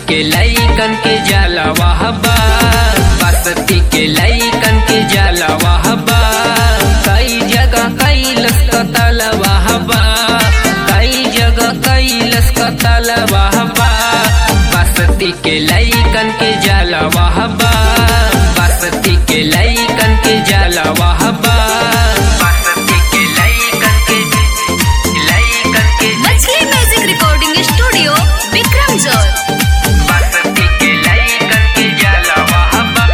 के लईकन के जाला वाहबा बसती के लईकन के जाला वाहबा कई जगह कैलस कतल वाहबा कई जगह कैलस कतल वाहबा बसती के लईकन के जाला वाहबा बसती के लईकन के जाला वाहबा बसती के लईकन के लईकन के मछली म्यूजिक रिकॉर्डिंग स्टूडियो विक्रम जोर बसती के लईकन के जाला वाहबा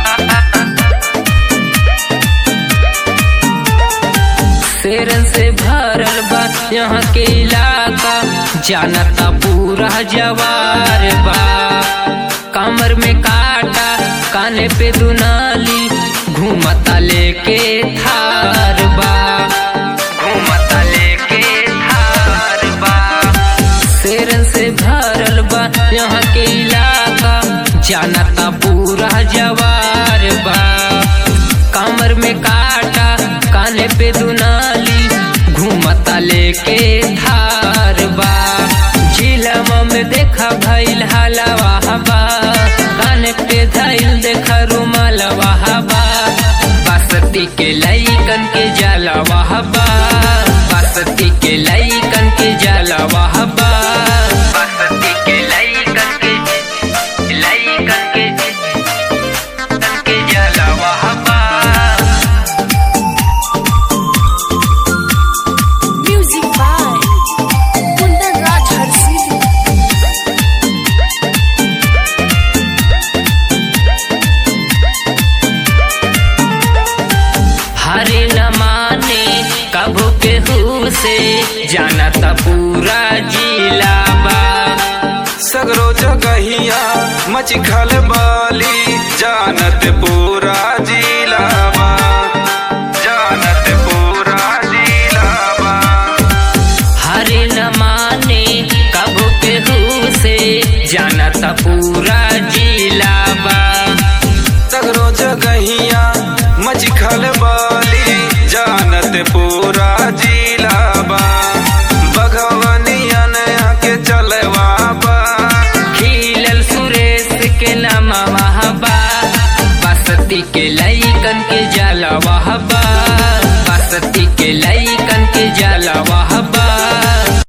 शेरन से भरल बा यहाँ के इलाका जानता पूरा जवार बा कमर में काटा काने पे दुनाली घूमता लेके थार बा घूमता लेके थार बा शेरन से भरल बा यहाँ के इलाका जानता पूरा जवार बा कमर में काटा काने पे दुनाली घूमता लेके धार बा झीलम में देखा भइल हलवा हवा काने पे धइल देखा रुमाल वहाबा बसती के लईकन के जाला वहाबा बसती के लईकन के जाला वहाबा बसती के लईकन के लईकन के के जाला वहाबा म्यूजिक बाय कुंदन राज हरसिद्धि हरे न माने कबो केहू से जानता पूरा जिला बा सगरो जगहिया मच खल बाली जानत पूरा जिलावा जानत पूरा जिलावा हरे न माने कबो केहू से जानता पूरा जिला बा सगरो जगहिया मच खल बाली जानत पूरा जिलावा बघवनियन के चलवा बा खिलल सुरेश के नाम वहाबा बसती के लईकन के जाला वहाबा बसती के लईकन के जाला